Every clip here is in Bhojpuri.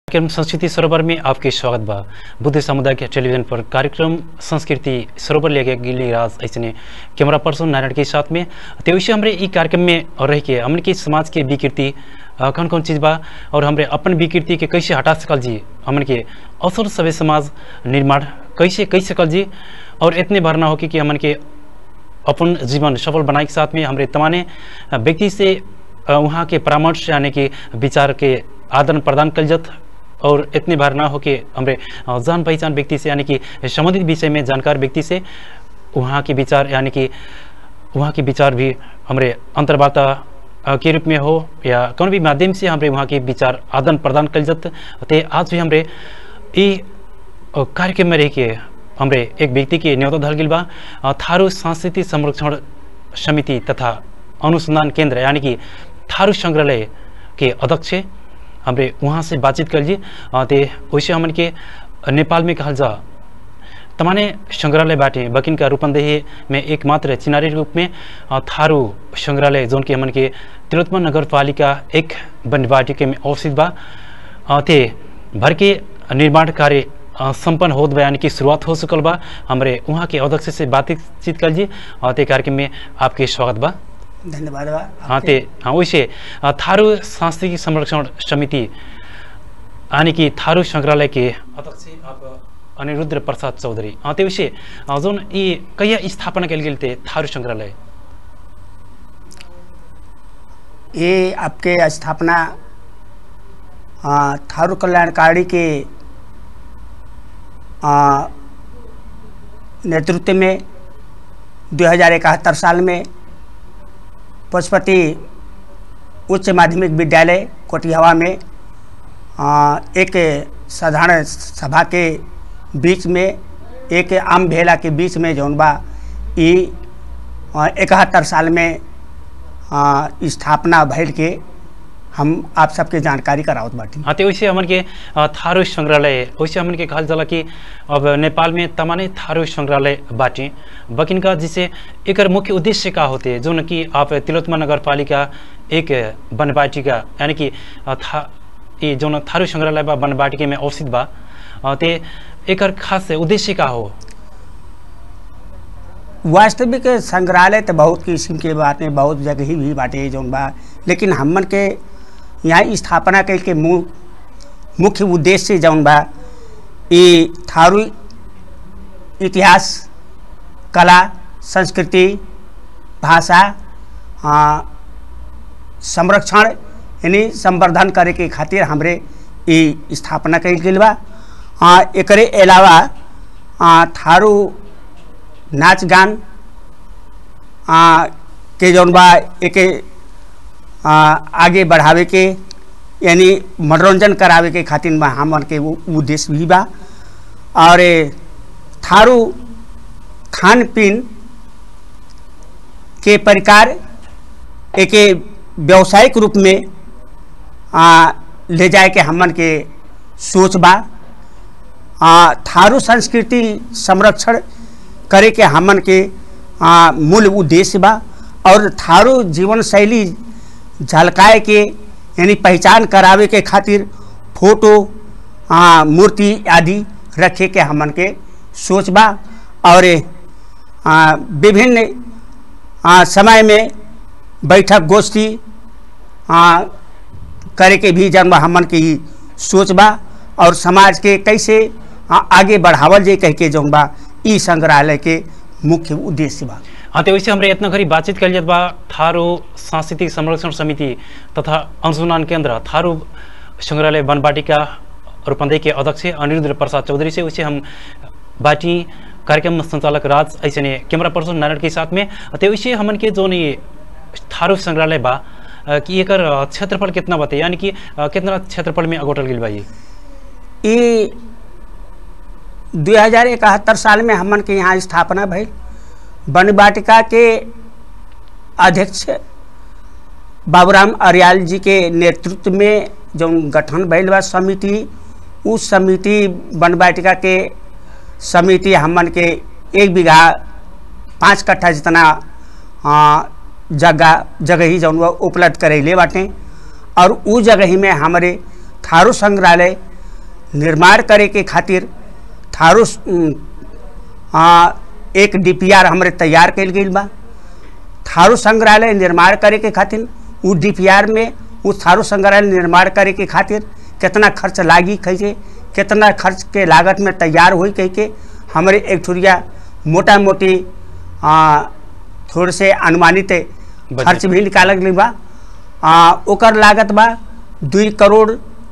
कार्यक्रम संस्कृति सरोवर में आपके स्वागत बा बुद्ध समुदाय के टेलीविजन पर कार्यक्रम संस्कृति सरोवर लेके गिली राज ऐसे कैमरा पर्सन नारायण के साथ में तो वैसे हमारे ई कार्यक्रम में रह के हमने के समाज के विकृति अ, कौन कौन चीज़ बा और हमरे अपन विकृति के कैसे हटा सकल जी हमन के अवसर सभ्य समाज निर्माण कैसे कैसे सकल जी और इतने भर ना हो कि, कि हमन के अपन जीवन सफल बनाए के साथ में हमारे तमाने व्यक्ति से अ, वहाँ के परामर्श यानी कि विचार के आदान प्रदान कल जत और इतने बार ना हो कि हमारे अ, जान पहचान व्यक्ति से यानी कि संबंधित विषय में जानकार व्यक्ति से वहाँ के विचार यानी कि वहाँ के विचार भी हमारे अंतर्वार्ता अ, के रूप में हो या कौन भी माध्यम से हमारे वहाँ के विचार आदान प्रदान कल जत ते आज भी हमारे ई अ, कार्यक्रम में रह के हमरे एक व्यक्ति के न्योता धल गेल बा अ, थारू सांस्कृतिक संरक्षण समिति तथा अनुसंधान केंद्र यानी कि थारू संग्रहालय के अध्यक्ष हमरे वहाँ से बातचीत कर ली अ, ते वैसे हमन के नेपाल में कहल जा तमाने संग्रहालय बाटे बकिन का रूपंदेही में एकमात्र चिनारी रूप में अ, थारू संग्रहालय जोन के हमन के तिलोत्तमा नगर पालिका एक बनवाटिके में अवस्थित बा अ, ते भर के निर्माण कार्य अ, संपन्न होत बा यानी कि शुरुआत हो चुकल बा हमरे वहाँ के अध्यक्ष से बातचीत कर जी अ, ते कार्यक्रम में आपके स्वागत बा धन्यवाद बा हाँ ते हाँ वैसे अ, थारू सांस्कृतिक संरक्षण समिति यानी कि थारू संग्रहालय के अध्यक्ष आप अनिरुद्ध प्रसाद चौधरी हाँ ते वैसे अ, जोन ये कहिया स्थापना कल गेल थे थारू संग्रहालय ये आपके स्थापना आ, थारू कल्याणकारी के आ, नेतृत्व में दो हजार इकहत्तर साल में पशुपति उच्च माध्यमिक विद्यालय कोटिहवा में आ, एक साधारण सभा के बीच में एक आम भेला के बीच में जौन बा ई इकहत्तर साल में आ, स्थापना भइल के हम आप सबके जानकारी करावत बाटी हाँ तो वैसे हमन के अ, थारू संग्रहालय वैसे हमन के कहल जाला कि अब नेपाल में तमाने थारू संग्रहालय बाटे बकिन का जिसे एकर मुख्य उद्देश्य का होते जो न कि आप तिलोत्तमा नगर पालिका एक बनबाटिका यानी कि अ, था ये जो न थारू संग्रहालय बा बनबाटिके में अवस्थित बा अ, ते एकर खास उद्देश्य का हो वास्तविक संग्रहालय तो बहुत किस्म के बाटे बहुत जगह ही भी बाटे जौन बा लेकिन हमन के यहाँ स्थापना कल के मु मुख्य उद्देश्य जौन बा ई थारू इतिहास कला संस्कृति भाषा आ, संरक्षण यानी संवर्धन करे के खातिर हमरे ई स्थापना कल गेल बा आ, एकरे अलावा आ, थारू नाच गान आ, के जौन बा एके आ, आगे बढ़ावे के यानी मनोरंजन करावे के खातिर बा हमन के वो उद्देश्य भी बा और ए, थारू खान पीन के प्रकार एके व्यावसायिक रूप में आ, ले जाए के हमन के सोच बा आ, थारू संस्कृति संरक्षण करे के हमन के आ, मूल उद्देश्य बा और थारू जीवन शैली झलकाए के यानी पहचान करावे के खातिर फोटो आ, मूर्ति आदि रखे के हमन के सोच बा और आ, विभिन्न आ, समय में बैठक गोष्ठी आ, करे के भी जन्म हमन के ई सोच बा और समाज के कैसे आ, आगे बढ़ावल जाए कह के जौन बा ई संग्रहालय के मुख्य उद्देश्य बा हाँ तो वैसे हमरे इतना घड़ी बातचीत कल जात बा थारू सांस्कृतिक संरक्षण समिति तथा अनुसंधान केंद्र थारू संग्रहालय बनबाटिका रूपंदेही के अध्यक्ष अनिरुद्ध प्रसाद चौधरी से वैसे हम बाटी कार्यक्रम संचालक राज ऐसे ने कैमरा पर्सन नारायण के साथ में तो वैसे हमन के जो ये थारू संग्रहालय बा अ, कि एकर अ, क्षेत्रफल कितना बते यानी कि अ, कितना क्षेत्रफल में अगोटल गेल बा ये ई दो हजार इकहत्तर साल में हमन के यहाँ स्थापना भइल वन वाटिका के अध्यक्ष बाबूराम अरियाल जी के नेतृत्व में जो गठन भइल बा समिति उस समिति वन वाटिका के समिति हमन के एक बीघा पाँच कट्ठा जितना आ, जगह जगह ही जौन बा उपलब्ध करैले बाटे और उ जगह ही में हमारे थारू संग्रहालय निर्माण करे के खातिर थारू उम, आ, एक डीपीआर हमरे तैयार कल गई बा थारू संग्रहालय निर्माण करे के खातिर उ डीपीआर में उ थारू संग्रहालय निर्माण करे के खातिर कितना खर्च लागी कैसे कितना खर्च के लागत में तैयार हुई कह के हमरे एक ठुरिया मोटा मोटी आ, थोड़े से अनुमानित खर्च भी निकालल गई बा आ, ओकर लागत बा दुई करोड़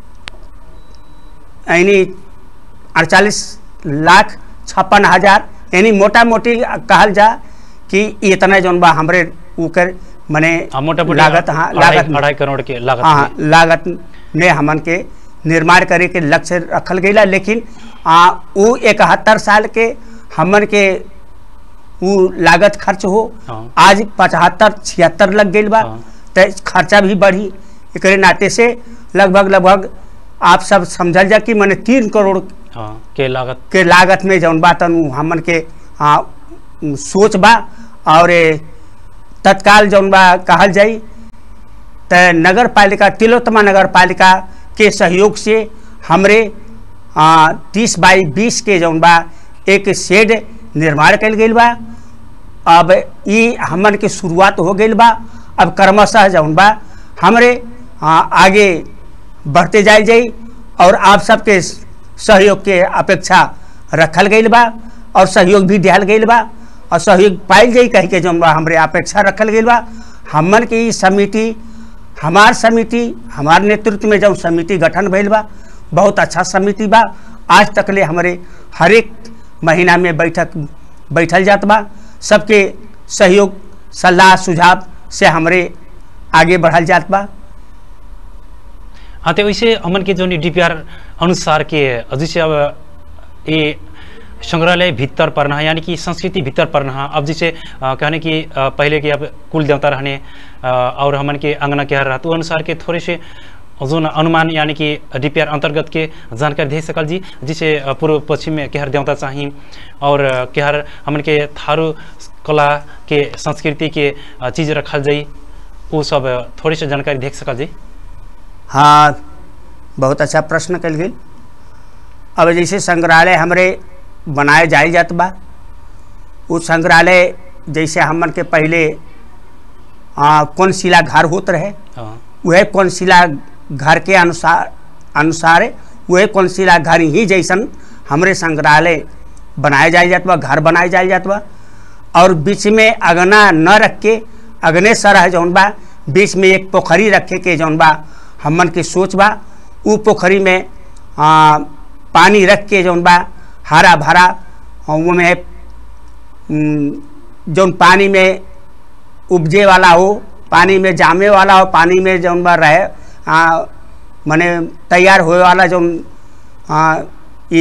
यानी अड़तालीस लाख छप्पन हजार यानी मोटा मोटी कहल जा कि इतना जौन बा हमरे ऊकर मने आ, मोटा मोटी लागत हाँ अढ़ाई- लागत अढ़ाई करोड़ के लागत हाँ में। लागत में हमन के निर्माण करे के लक्ष्य रखल गईला लेकिन आ, उ इकहत्तर साल के हमन के उ लागत खर्च हो हाँ। आज पचहत्तर छिहत्तर लग गई बा हाँ। तो खर्चा भी बढ़ी एकरे नाते से लगभग लगभग आप सब समझल जा कि मैंने तीन करोड़ हाँ के लागत के लागत में जौन बा तन उ हमन के आ, उ सोच बा और ए, तत्काल जौन बा कहल जाई त नगर पालिका तिलोत्तमा नगर पालिका के सहयोग से हमरे तीस बाई बीस के जौन बा एक शेड निर्माण कल गई बा अब ई हमन के शुरुआत हो गई बा अब क्रमशः जौन बा हमरे आ, आगे बढ़ते जाए जाई और आप सबके सहयोग के अपेक्षा रखल गई बा और सहयोग भी दिहल गई बा और सहयोग पाइल जाई कह के जौन बा हमरे अपेक्षा रखल गई बा हमन के ई समिति हमार समिति हमार नेतृत्व में जब समिति गठन भइल बा बहुत अच्छा समिति बा आज तक ले हमारे हर एक महीना में बैठक बैठल जात बा सबके सहयोग सलाह सुझाव से हमरे आगे बढ़ल जात बा हाँ तो वैसे हमन के जो डीपीआर अनुसार के जैसे अब ये संग्रहालय भीतर पड़ना है यानी कि संस्कृति भीतर पड़ना है अब जैसे अ, कहने की अ, पहले के अब कुल देवता रहने अ, और हमन के अंगना के हर रहते अनुसार के थोड़े से जो न अनुमान यानी कि डीपीआर अंतर्गत के जानकारी दे सकल जी जिसे अ, पूर्व पश्चिम में केहर देवता चाहिए और अ, केहर हमन के थारू कला के संस्कृति के अ, चीज रखल जाई वो सब अ, थोड़ी सी जानकारी देख सकल जी हाँ बहुत अच्छा प्रश्न कल गई अब जैसे संग्रहालय हमरे बनाए जाए जात बा वो संग्रहालय जैसे हमन के पहले आ, कौन शिला घर होत रहे हाँ वह कौन शिला घर के अनुसार अनुसार वह कौन शिला घर ही जैसन हमरे संग्रहालय बनाए जाए जात बा घर बनाए जाए जात बा और बीच में अगना न रख के अगने सरह जौन बा बीच में एक पोखरी रखे के जौन बा हमन के सोच बा उ पोखरी में आ, पानी रख के जौन बा हरा भरा में जौन पानी में उपजे वाला हो पानी में जामे वाला हो पानी में जौन बा रहे आ, मने तैयार होए वाला जौन आ, ई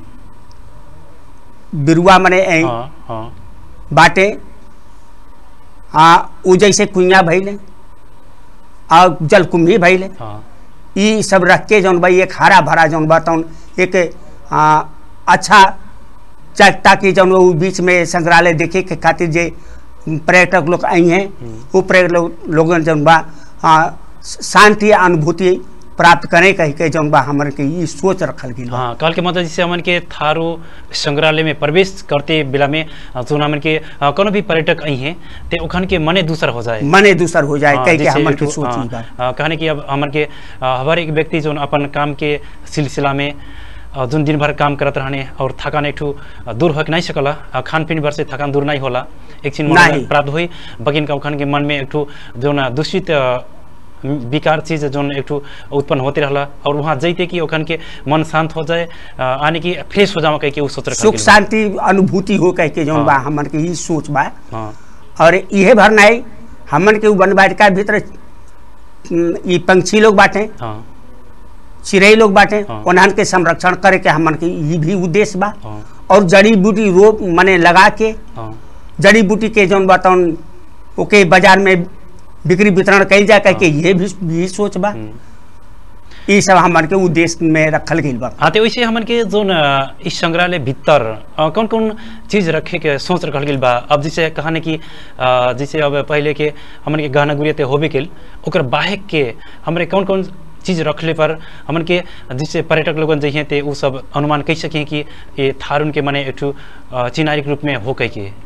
बिरुआ मने ए, हाँ हाँ बाटे आ उ जैसे कुइया भैले आ जलकुंभी भैले हाँ ई सब रख के जौन बा एक हरा भरा जौन बा तौन एक आ, अच्छा चा- ताकि जौन उ बीच में संग्रहालय देखे के खातिर जे पर्यटक लोग आई हैं वो पर्यटक लोग लोगन जौन बा आ, शांति अनुभूति प्राप्त करें कह के जौन बा हमन के ई सोच रखल गेल बा हाँ कल के मतलब जैसे हमन के थारू संग्रहालय में प्रवेश करते बेला में अ, जो हमन के अ, कोनो भी पर्यटक आई हैं ते ओखन के मने दूसर हो जाए मने दूसर हो जाए हाँ, कह के जैसे हमन एक के ठो, सोच हाँ, ई बा अ, कहने की अब हमन के अ, हर एक व्यक्ति जो अपन काम के सिलसिला में अ, जोन दिन भर काम करत रहने और थकान एक ठो अ, दूर हो के नहीं सकला अ, खान पीन भर से थकान दूर नहीं होला एक चीज नहीं। प्राप्त हुई बकिन का ओखन के मन में एक ठो जो ना दूषित अ, विकार चीज जोन एक ठो उत्पन्न होते रहला और वहाँ जैते कि ओखन के मन शांत हो जाए अ, यानी कि फ्रेश हो जाओ कह के उ सोच रखल सुख गेल बा। शांति अनुभूति हो कह के जौन हाँ। बा हमन के ई सोच बा हाँ और इहे भर नहीं हमन के उ वन वाटिका भीतर उम, ई पंछी लोग बाटे हाँ चिड़ै लोग बाटे हाँ। उन्हन के संरक्षण करे के हमन के ई भी उद्देश्य बा हाँ और जड़ी बूटी रोप मने लगा के हाँ जड़ी बूटी के जौन बताउन ओके बाजार में बिक्री वितरण कइल जा कह के ये भी भी सोच बा हम्म। ई सब हमन के उद्देश्य में रखल गइल बा हाँ तो वैसे हमन के जो न इस संग्रहालय भीतर अ, कौन कौन चीज रखे के सोच रखल गेल बा अब जैसे कहने की अ, जैसे अब पहले के हमन के गहना गुड़िया ते होबे केल ओकर बाहेक के हमरे कौन कौन चीज़ रखले पर हमन के जिससे पर्यटक लोगन जइहे ते उ सब अनुमान कह सके कि ये थारुन के मने एक ठो अ, चिनारी के रूप में हो कह के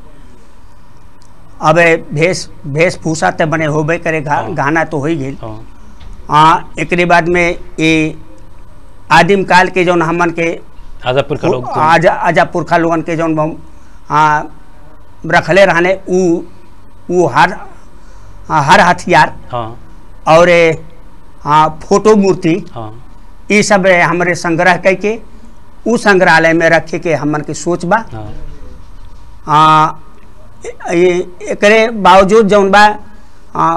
अब भेष वेशभूषा तो बने होबे करे गा, हाँ। गाना तो हो ही गेल हाँ, हाँ एकरे बाद में ये आदिम काल के जौन हमन के आजापुर का लोग तो- आज आजा पुरखा लोगन के जौन हम हाँ रखले रहने उ उ हर हाँ, हर हथियार हाँ और ए, हाँ फोटो मूर्ति हाँ ये सब ए, हमरे संग्रह करके उ संग्रहालय में रखे के हमन के सोच बा हाँ आ, ये एकरे बावजूद जौन बा आ,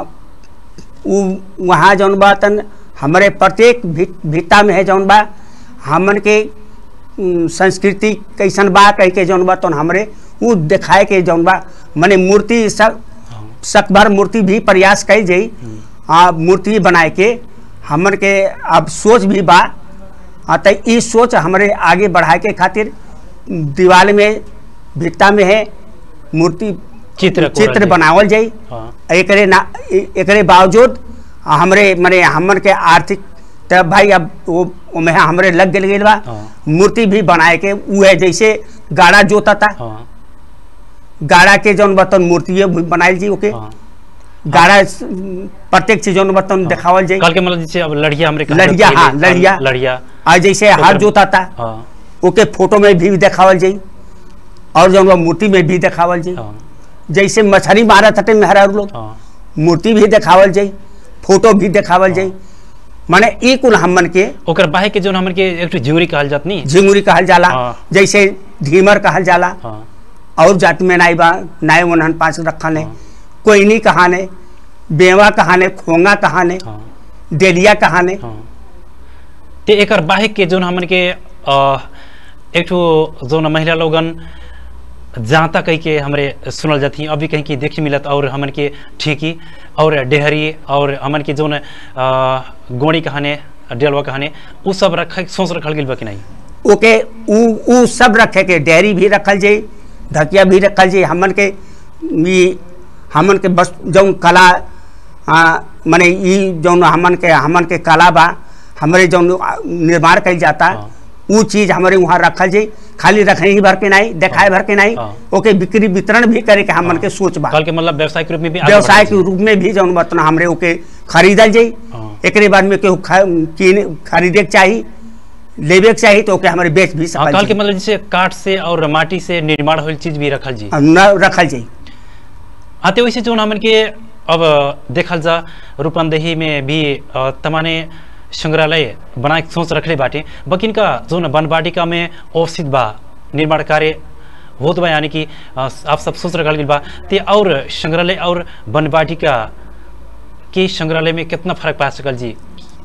उ वहाँ जौन बा तन हमरे प्रत्येक भी, भित्ता में है जौन बा हमन के उम, संस्कृति कैसन बा कह के जौन बा तन हमरे उ दिखाए के जौन बा मने मूर्ति सब हाँ सकभर मूर्ति भी प्रयास कई जाई आ मूर्ति बनाए के हमन के अब सोच भी बा आ त ई सोच हमरे आगे बढ़ाए के खातिर दीवार में भित्ता में है मूर्ति चित्र कोरल चित्र जाई। बनावल जाई हाँ एकरे ना ए- एकरे बावजूद हमरे मने हमन के आर्थिक तब भाई अब वो ओमे हमरे लग गेल गेल बा हाँ। मूर्ति भी बनाए के उ है जैसे गाड़ा जोता था हाँ गाड़ा के जौन बर्तन मूर्ति भी बनाइल जी ओके हाँ गाड़ा स- प्रत्येक चीज जौन बर्तन देखावल जाई कल के मतलब जैसे अब लड़िया हमरे कहा लड़िया, जात हाँ, पहिले, लड़िया। लड़िया और जैसे हाथ जोता था हाँ ओके फोटो में भी देखावल जाई और जौन बा मूर्ति में भी देखावल जाई हाँ जैसे मछली मारत हटे मेहरा लोग हाँ मूर्ति भी देखावल जाई फोटो भी देखावल जाई माने ई कुल हमन के ओकर बाहे के जोन हमन के एक ठो झिउरी कहल जात नहीं झिंगुरी कहल जाला हाँ। जैसे धीमर कहल जाला हाँ और जाति में नाई बा नाय वनहन पाँच रखने हाँ। कोयनी कहाने बेवा कहाने खोंगा कहाने हाँ डेलिया कहाने हाँ ते एकर बाहे के जोन हमन के अ, एक ठो जोन महिला लोगन जाता कह के हमरे सुनल जाती अभी कहीं की देखे मिलत और हमन के ठीकी और डेहरी और हमन के जोन अ, गोड़ी कहाने डेलवा कहाने उ सब रख सोच रखल गेल बा कि नहीं ओके उ उ सब रखे के डेयरी भी रखल जाई ढकिया भी रखल जाई हमन के ई हमन के बस जौन कला आ, माने ई जौन हमन के हमन के कला बा हमरे जौन आ, निर्माण कइल जाता हाँ। उ चीज हमारे वहाँ रखल जाई खाली रखने ही भर के नहीं देखाए भर के नहीं हाँ। ओके बिक्री वितरण भी करे के हमन के सोच बा कल के मतलब व्यवसायिक रूप में भी आगे व्यवसाय बढ़ल के रूप में भी जौन बर्तन हमरे ओके खरीदल जाई हाँ। एकरे बाद में केहू ख- कीने खरीदे के चाही लेबे के चाही तो ओके हमारे बेच भी हाँ, सकल कल के जाई। मतलब जैसे काठ से और माटी से निर्माण होल चीज भी रखल जी और न रखल जाई हाँ तो वैसे जो हमन के अब देखल जा रूपंदेही में भी अ, तमाने संग्रहालय बना के सोच रखले बाटे बकिन का जो न बनवाटिका में अवस्थित बा निर्माण कार्य होत बा यानी कि अ, आप सब सोच रखल गेल बा ते और संग्रहालय और बनवाटिका के संग्रहालय में कितना फर्क पा सकल जी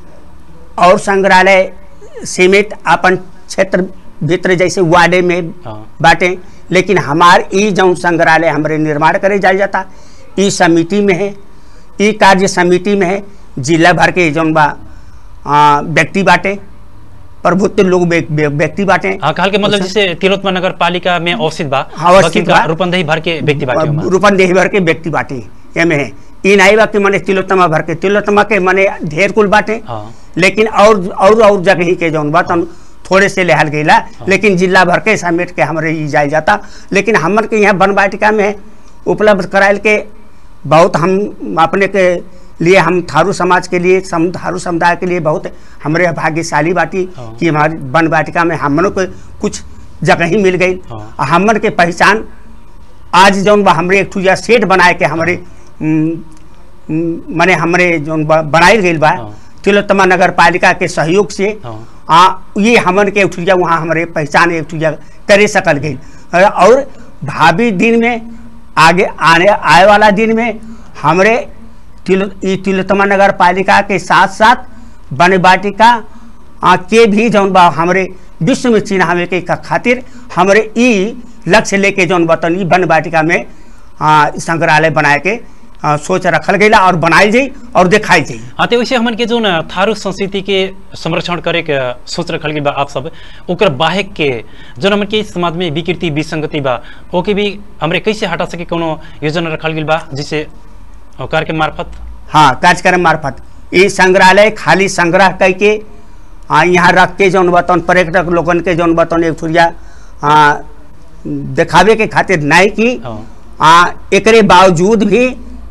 और संग्रहालय सीमित अपन क्षेत्र भीतर जैसे वार्डे में हाँ बाटे लेकिन हमार ई जौन संग्रहालय हमरे निर्माण करे जाल जाता ई समिति में है ई कार्य समिति में है जिला भर के जौन बा आ, व्यक्ति बाटे प्रभुत्व लोग व्य- व्य- व्यक्ति बाटे हाँ कहल के मतलब जैसे तिलोत्तमा नगर पालिका में अवस्थित बा हाँ, अवस्थित बकिन का बा। रूपंदेही भर के व्यक्ति बाटे ओमा। रूपन देही भर के व्यक्ति बाटे एमे है ई नहीं बा कि मने तिलोत्तमा भर के तिलोत्तमा के मने ढेर कुल बाटे हाँ लेकिन और और और जगह ही के जौन बा तन थोड़े से लेहल गईला लेकिन जिला भर के समेट के हमरे ई जायल जाता लेकिन हमर के यहाँ वन वाटिका में उपलब्ध करायल के बहुत हम अपने के लिए हम थारू समाज के लिए सम थारू समुदाय के लिए बहुत हमरे भाग्यशाली बाटी हाँ। कि हमारी वन वाटिका में हमनों को कुछ जगह ही मिल गई हाँ। और हमन के पहचान आज जौन बा हमरे एक ठुजा सेट बनाए के हमरे उम, उम, मने हमरे जौन बा- बनाइल गईल बा हाँ। तिलोत्तमा नगर पालिका के सहयोग से हाँ आ ये हमन के उठिया वहाँ हमारे पहचान एक उठिया करे सकल गई और भावी दिन में आगे आने आए वाला दिन में हमरे तिल ई तिलोत्तमा नगर पालिका के साथ साथ वन वाटिका आ, के भी जौन बा हमरे विश्व में चिन्हावे के का खातिर हमरे ई लक्ष्य लेके जौन बतन ई वन वाटिका में आ, संग्रहालय बनाए के आ, सोच रखल गईला और बनाई जाई और दिखाई जाई हाँ तो वैसे हमन के जो न थारू संस्कृति के संरक्षण करे के सोच रखल गेल बा आप सब ओकर बाहे के जो हमन के समाज में विकृति विसंगति बा ओके भी हमरे कैसे हटा सके कोनो योजना रखल गेल बा जिसे कार्य के मार्फत हाँ कार्यक्रम मार्फत ये संग्रहालय खाली संग्रह करके आ, यहाँ रख के जौन बतौन पर्यटक लोगन के जौन बतौन एक ठुरिया आ, देखावे के खातिर नहीं की हाँ आ, एकरे बावजूद भी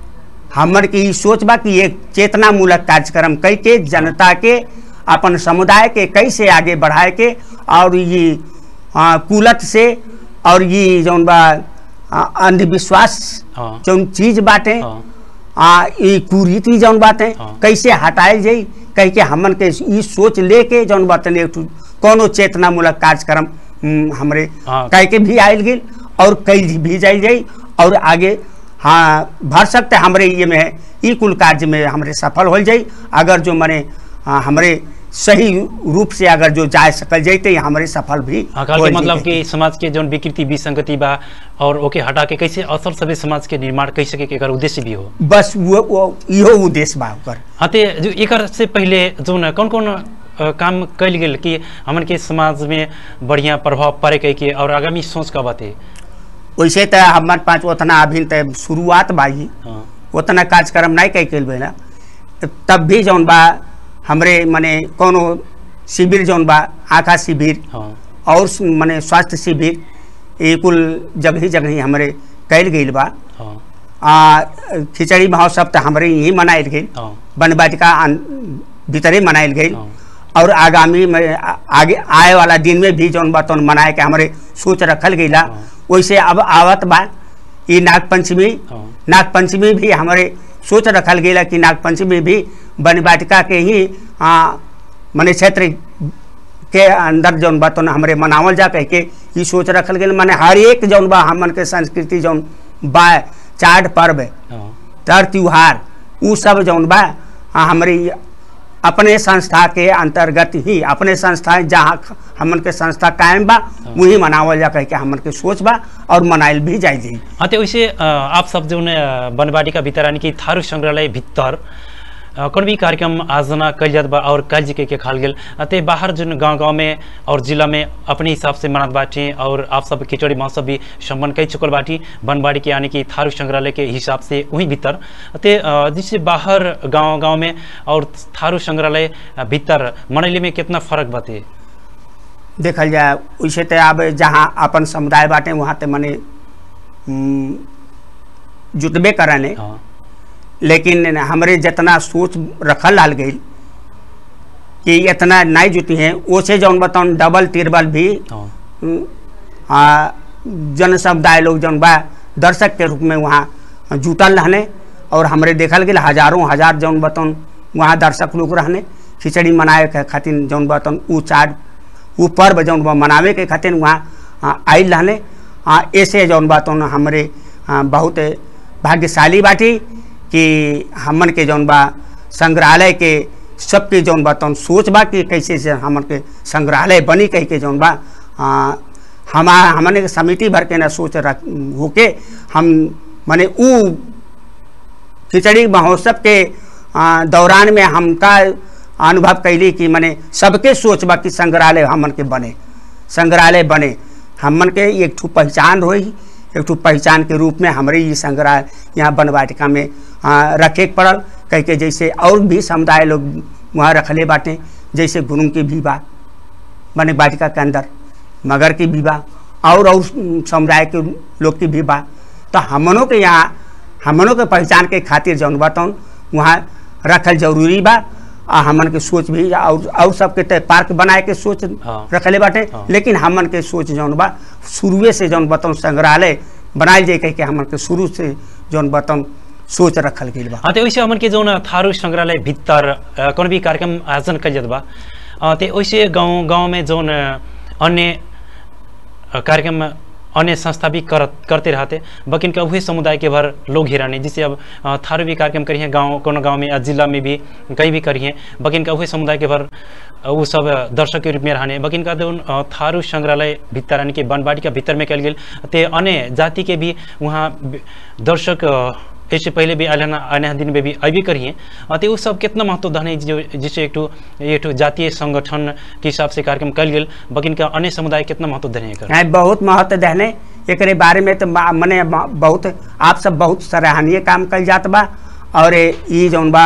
हमर के ई सोच बा कि एक चेतनामूलक कार्यक्रम कई के जनता के अपन समुदाय के कैसे आगे बढ़ाए के और ये आ, कुलत से और ये जौन बा आ, अंधविश्वास हाँ जौन चीज बाटे हाँ आ ई कुरीति जौन बाटे हाँ। कैसे हटाए जाई कह के हमन के ई सोच लेके जौन बाटे एक ठो कोनो चेतनामूलक कार्यक्रम हम्म, हमरे हाँ। कह के भी आयल गेल और कई भी जाई जाई और आगे हाँ भर सकते हमरे ये में ई कुल कार्य में हमरे सफल हो जाई अगर जो मने हाँ, हमरे सही रूप से अगर जो जा सकल जैते हमरे सफल भी हाँ कहल होल के मतलब जैते। कि समाज के जौन विकृति विसंगति बा और ओके हटा के कैसे असल सभ्य समाज के निर्माण कैसे के एकर उद्देश्य भी हो बस वो, वो इहो उद्देश्य बा ओकर हाँ ते जो एकर से पहले जौन कौन कौन अ, काम कैल गेल कि हमन के समाज में बढ़िया प्रभाव पड़े कह के और आगामी सोच का बाते वैसे तो हमार पाँच उतना अभी तो शुरुआत बा ही हाँ उतना कार्यक्रम नहीं कई कैल बेला तब भी जौन बा हमरे मने कोनो शिविर जौन बा आँखा शिविर हाँ और स- मने स्वास्थ्य शिविर ये कुल जगह जगह हमरे कैल गईल बा हाँ आ, खिचड़ी महोत्सव तो हमरे यहीं मनायल गई हाँ वन वाटिका अन- भीतरे मनायल गई हाँ और आगामी में आ- आगे आए वाला दिन में भी जौन बा तौन मनाए के हमरे सोच रखल गईला हाँ। वैसे अब आवत बा ई नाग पंचमी हाँ नाग पंचमी भी हमारे सोच रखल गया कि नाग पंचमी भी वन वाटिका के ही आ, मने क्षेत्र के अंदर जौन बा तौन हमरे मनावल जा कह के ई सोच रखल गेल माने हर एक जौन बा हमन के संस्कृति जौन बा चार पर्व हाँ तर त्योहार उ सब जौन बा आ, हमरे ई अपने संस्था के अंतर्गत ही अपने संस्था जहाँ ख- हमन के संस्था कायम बा वही मनावल जा कह के हमन के सोच बा और मनाइल भी जाई जाई हाँ तो वैसे अ, आप सब जो बनवाड़ी का भीतर यानी कि थारू संग्रहालय भीतर अ, कौन भी कार्यक्रम आयोजना कल जात बा और कल जी के, के खाल गेल अ, ते बाहर जो गांव गांव में और जिला में अपने हिसाब से मनात बाटी और आप सब खिचड़ी महोत्सव भी संपन्न कर चुकल बाटी बनवाड़ी के यानी कि थारू संग्रहालय के हिसाब से वहीं भीतर ते अ, जैसे बाहर गांव गांव में और थारू संग्रहालय अ, भीतर मनैली में कितना फर्क बाते देखल जाए वैसे तो अब जहाँ अपन समुदाय बाटे वहाँ तो मने हम्म, जुटबे करने हाँ लेकिन हमरे जितना सोच रखल लाल गई कि इतना नहीं जुटी हैं ओसे जौन बताऊँ डबल तिरबल भी हाँ हम्म, आ, जन समुदाय लोग जौन बा दर्शक के रूप में वहाँ जुटल रहने और हमरे देखल गेल हजारों हजार जौन बतौन वहाँ दर्शक लोग रहने खिचड़ी मनाए के खातिर जौन बतौन ऊ चार ऊ पर्व जौन बा मनावे के खातिर वहाँ आ, आइल रहने आ, ऐसे जौन बतौन हमरे आ, बहुत भाग्यशाली बाटी कि हमन के जौन बा संग्रहालय के सबके जौन बतौन सोच बा कि कैसे से हमन के संग्रहालय बनी कह के जौन बा आ, हमा हमने के समिति भर के ना सोच रख होके हम माने ऊ खिचड़ी महोत्सव के आ, दौरान में हमका अनुभव कैली कि माने सबके सोच बा कि संग्रहालय हमन के बने संग्रहालय बने हमन के एक ठू पहचान होई एक ठू पहचान के रूप में हमरे ये संग्रहालय यहाँ बनवाटिका में आ, रखे के पड़ल कह के जैसे और भी समुदाय लोग वहाँ रखले बाटे जैसे गुरुंग के भी बा बने वाटिका के अंदर मगर की भी बा और और समुदाय के लोग की भी बा तो हमनों के यहाँ हमनों के पहचान के खातिर जौन बताऊँ वहाँ रखल जरूरी बा आ हमन के सोच भी और और सबके तो पार्क बनाए के सोच हाँ। रखले बाटे हाँ। लेकिन हमन के सोच जौन बा शुरुए से जौन बताऊँ संग्रहालय बनाए जाए कह के हमन के शुरू से जौन बताऊँ सोच रखल गई बा हाँ तो वैसे हमन के जौन थारू संग्रहालय भीतर अ, कौन भी कार्यक्रम आयोजन कल जात बा अ, ते वैसे गांव गांव में जौन अ, अन्य अ, कार्यक्रम अन्य संस्था भी करत करते रहते बकिन का वही समुदाय के भर लोग ही रहने जिससे अब अ, थारू भी कार्यक्रम करिए गांव कोनो गांव में या जिला में भी कहीं भी करिए बकिन का वही समुदाय के भर अ, वो सब अ, दर्शक के रूप में रहने बकिन का जौन अ, थारू संग्रहालय भीतर यानी कि बनबाड़ी का भीतर में कल गेल ते अन्य जाति के भी वहाँ बि- दर्शक अ, इससे पहले भी आने आने दिन में भी अभी करिए अ, तो वो सब कितना महत्व धन है जो जिससे एक ठो एक ठो जातीय संगठन के हिसाब से कार्यक्रम कल गेल बकिन का अन्य समुदाय कितना महत्व धन है एकर? हैं बहुत महत्व देने एकरे बारे में तो बा- मने ब- बहुत आप सब बहुत सराहनीय काम कल जात बा और ई जौन बा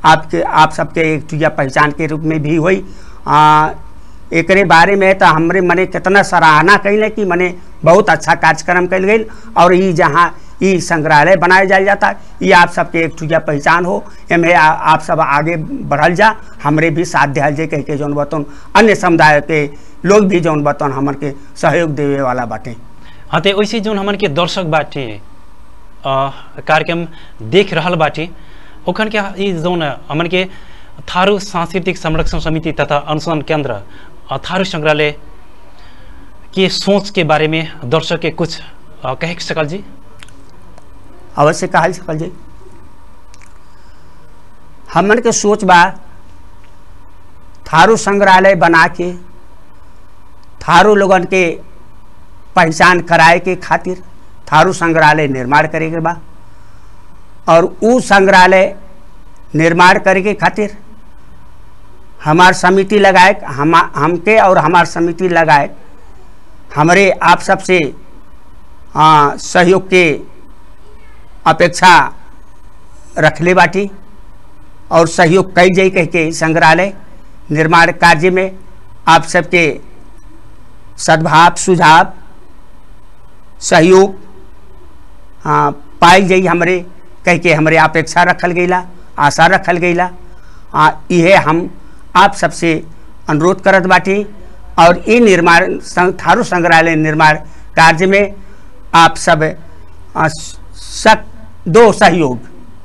आपके आप सबके एक चीज़ पहचान के रूप में भी हुई आ, एकरे बारे में तो हमरे मने कितना सराहना कैले कि मने बहुत अच्छा कार्यक्रम कैल गई और ये जहाँ ये संग्रहालय बनाया जाए जाता ये आप सबके एक चीज़ पहचान हो एमे आ- आप सब आगे बढ़ल जा हमरे भी साथ दिहल जाए कह के जौन बतौन अन्य समुदाय के लोग भी जौन बतौन हमन के सहयोग देवे वाला बाटे हाँ तो वैसे जो हमन के दर्शक बाटे अ, कार्यक्रम देख रहल बाटे ओखन के ई जौन हमन के थारू सांस्कृतिक संरक्षण समिति तथा अनुसंधान केंद्र अ, थारू संग्रहालय के सोच के बारे में दर्शक के कुछ अ, कहे सकल जी अवश्य कहल सकल जी हमन के सोच बा थारू संग्रहालय बना के थारू लोगन के पहचान कराए के खातिर थारू संग्रहालय निर्माण करे के बा और उ संग्रहालय निर्माण करे के खातिर हमार समिति लगाए हम हमके और हमार समिति लगाए हमरे आप सबसे आ, सहयोग के अपेक्षा रखले बाटी और सहयोग कई जाई कह के संग्रहालय निर्माण कार्य में आप सबके सद्भाव सुझाव सहयोग हाँ पाई जाई हमरे कह के हमरे अपेक्षा रखल गईला आशा रखल गईला आ इहे हम आप सबसे अनुरोध करत बाटी और ई निर्माण सं- थारू संग्रहालय निर्माण कार्य में आप सब आ, सक दो सहयोग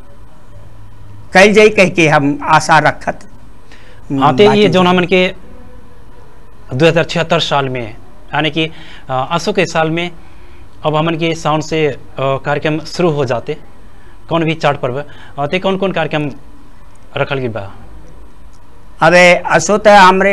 कल जाई कह के हम आशा रखत हाँ तो ये बाटी जौन हमन के दो हज़ार छिहत्तर साल में यानी कि अ, आंसू के साल में अब हमन के साउंड से अ, कार्यक्रम शुरू हो जाते कौन भी चार्ट पर्व अ, ते कौन कौन कार्यक्रम रखल गई बा अबे असो त हमरे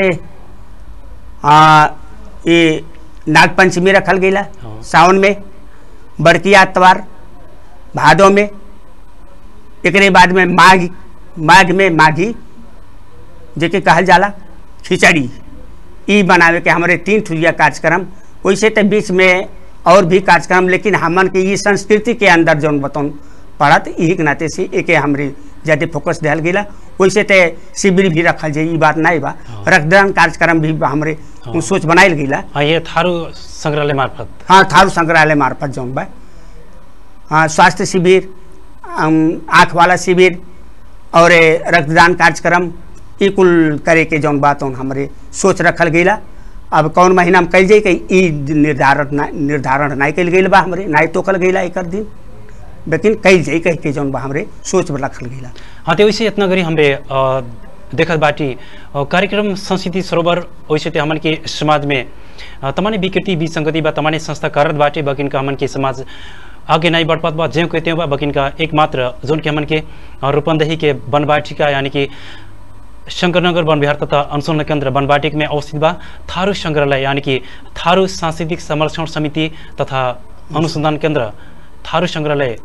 आ, ये नाग पंचमी रखल गईला हाँ। सावन में बड़की आतवार भादो में एकरे बाद में माघ माघ में माघी जेके कहल जाला खिचड़ी ई बनावे के हमारे तीन ठुलिया कार्यक्रम वैसे तो बीच में और भी कार्यक्रम लेकिन हमन के ये संस्कृति के अंदर जौन बतौन पड़त यही के नाते से एके हमरे ज़्यादा फोकस दिहल गेला वैसे तो शिविर भी रखल जाए ई बात नहीं बा हाँ। रक्तदान कार्यक्रम भी हमरे हाँ। सोच बनाइल गेला हाँ ये थारू संग्रहालय मार्फत हाँ थारू संग्रहालय मार्फत जौन बा हाँ स्वास्थ्य शिविर अम, आँख वाला शिविर और ए, रक्तदान कार्यक्रम ई कुल करे के जौन बात उन हमरे सोच रखल गईला अब कौन महीना में कल जाई कि ई निर्धारण ना निर्धारण नहीं कल गईल बा हमरे नहीं तोकल गईला एक दिन लेकिन कल जाई कह के जौन बा हमरे सोच में रखल गईला हाँ तो वैसे इतना गरी हमरे अ, देखत बाटी अ, कार्यक्रम संस्कृति सरोवर वैसे तो हमन के समाज में अ, तमाने विकृति विसंगति बा तमाने संस्था करत बाटे बकिन का हमन के समाज आगे नहीं बढ़ पात बा ज्यों कहते बा बकिन का एकमात्र जोन के हमन के अ, रूपंदही के बनबाटिका यानी कि शंकरनगर वन विहार तथा अनुसंधान केंद्र बनबाटिक में अवस्थित बा थारू संग्रहालय यानी कि थारू सांस्कृतिक संरक्षण समिति तथा अनुसंधान केंद्र थारू संग्रहालय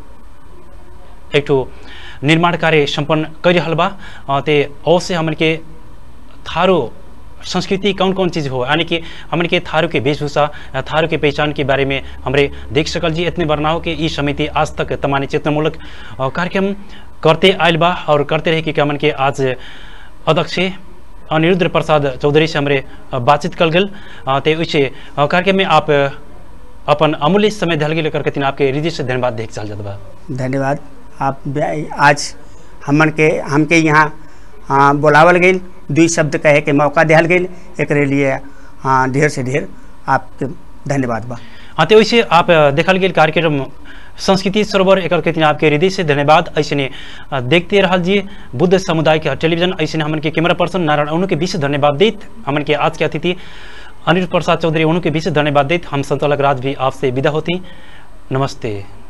एक ठो निर्माण कार्य संपन्न कर रहल बा अ, ते अवश्य हमन के थारू संस्कृति कौन कौन चीज़ हो यानी कि हमन के थारू के वेशभूषा अ, थारू के पहचान के बारे में हमरे देख सकल जी इतने बरनाव के ई समिति आज तक तमानी चेतनामूलक अ, कार्यक्रम करते आयल बा और करते रहे कि हमन के आज अध्यक्ष अनिरुद्ध प्रसाद चौधरी से हमरे अ, बातचीत कल गल अ, ते उसे अ, कार्यक्रम में आप अ, अपन अमूल्य समय दिल गेल करके तीन आपके हृदय से धन्यवाद देख चल जात बा धन्यवाद आप बे- आज हमन के हमके यहाँ हाँ, बुलावल गई दुई शब्द कहे के मौका दिहल गई एकरे लिए हाँ ढेर से ढेर आपके धन्यवाद बा हाँ तो वैसे आप अ, देखल गेल कार्यक्रम संस्कृति सरोवर एक के दिन आपके हृदय से धन्यवाद ऐसे ने अ, देखते रहल जी बुद्ध समुदाय के टेलीविजन ऐसे ने हमन के कैमरा पर्सन नारायण उन्हों के विशेष धन्यवाद देत हमन के आज के अतिथि अनिल प्रसाद चौधरी उन्हों के विशेष धन्यवाद देत हम संचालक राज भी आपसे विदा होती नमस्ते